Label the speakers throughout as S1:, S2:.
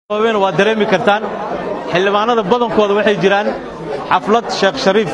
S1: waad dareemi kartaan xildhibaanada badankooda waxay jiraan xaflad sheekh shariif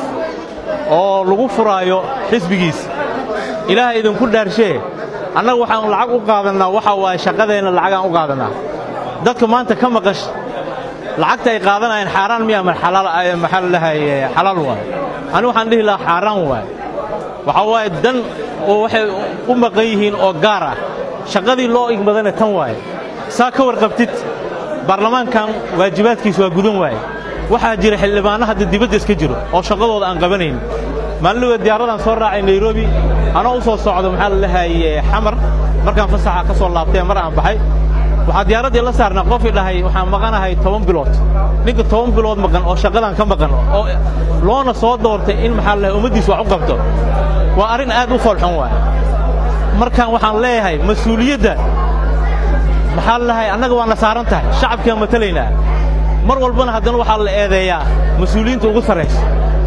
S1: oo lagu furaayo xisbigiisa ilaaha idinku dhaarshee annaga waxaan lacag u qaadannaa waxa waaye shaqadeenna lacagaan u qaadannaa dadka maanta ka maqash lacagta ay qaadanayaan xaaraan miya maxaa la dhahaye xalaal waay ani waxaan dhihi lahaa xaaraan waay waxaa waaye dan oo waxay u maqan yihiin oo gaar ah shaqadii loo igmadana tan waaye saa ka warqabtid baarlamaankan waajibaadkiis waa gudan waaye waxaa jira xildhibaanno hadda dibadda iska jiro oo shaqadooda aan qabanayn maalinligood diyaaradaan soo raacay nairobi anoo u soo socdo maxaa la dhahaye xamar markaan fasaxa ka soo laabtay mar aan baxay waxaa diyaaraddii la saarnaa qofii dhahay waxaan maqanahay toban bilood ninka toban bilood maqan oo shaqadan ka maqan oo loona soo doortay in maxaa la dhahay ummaddiis wax u qabto waa arrin aad u foolxun waay markaan waxaan leeyahay mas-uuliyadda maxaa la dhahay annaga waana saaran tahay shacabkaan matalaynaa mar walbana haddana waxaa la eedeeyaa mas-uuliyiinta ugu sarraysa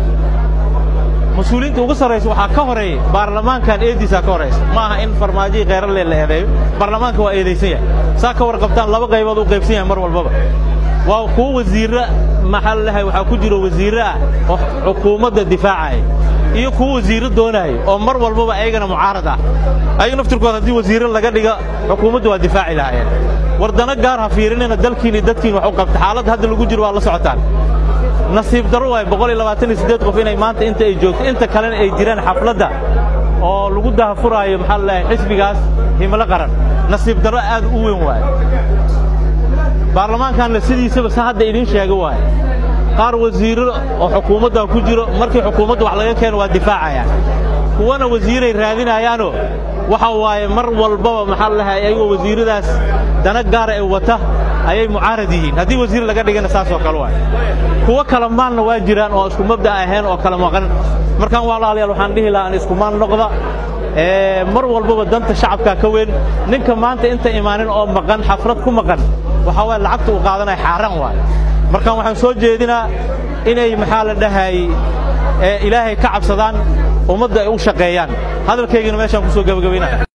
S1: mas-uuliyiinta ugu sarraysa waxaa ka horeeya baarlamaankan eediisaa ka horaysa ma aha in farmaajihii kheyralee la eedeeyo baarlamaanka waa eedaysan yahay saa ka warqabtaan laba qaybood u qaybsan yahay mar walbaba waa kuwo wasiirra maxaa la dhahay waxaa ku jiro wasiirre ah oo xukuumadda difaacaya iyo kuwo wasiirro doonaayo oo mar walbaba ayagana mucaarad ah ayaga naftirkood haddii wasiirre laga dhiga xukuumaddu waa difaaci lahaayeen wardano gaar ha fiirinina dalkiin iyo dadkiin wax u qabta xaaladda hadda lagu jiro waa la socotaan nasiib darro waay boqol iyo labaatan iyo siddeed qof inay maanta inta ay joogto inta kalena ay jiraan xafladda oo lagu dahafuraayo maxaa la dhahay xisbigaas himilo qaran nasiib darro aad u weyn waaye baarlamaankanna sidiisaba sa hadda idiin sheega waaye qaar wasiirro oo xukuumadda ku jiro markii xukuumadda wax laga keeno waa difaacayaan kuwana wasiiray raadinayaanoo waxa waaye mar walbaba maxaa la dhahay ayagoo wasiirradaas dana gaara ee wata ayay mucaarad yihiin haddii wasiir laga dhigana saas oo kale waay kuwo kala maalna waa jiraan oo isku mabda ahayn oo kala maqan markaan walaalayaal waxaan dhihi lahaa an isku maal noqda mar walbaba danta shacabkaa ka weyn ninka maanta inta imaanin oo maqan xaflad ku maqan waxaa waye lacagta uu qaadanaya xaaraan waay markaan waxaan soo jeedinaa inay maxaa la dhahay ilaahay ka cabsadaan ummadda ay u shaqeeyaan hadalkaygana meeshaan ku soo gebagabaynaya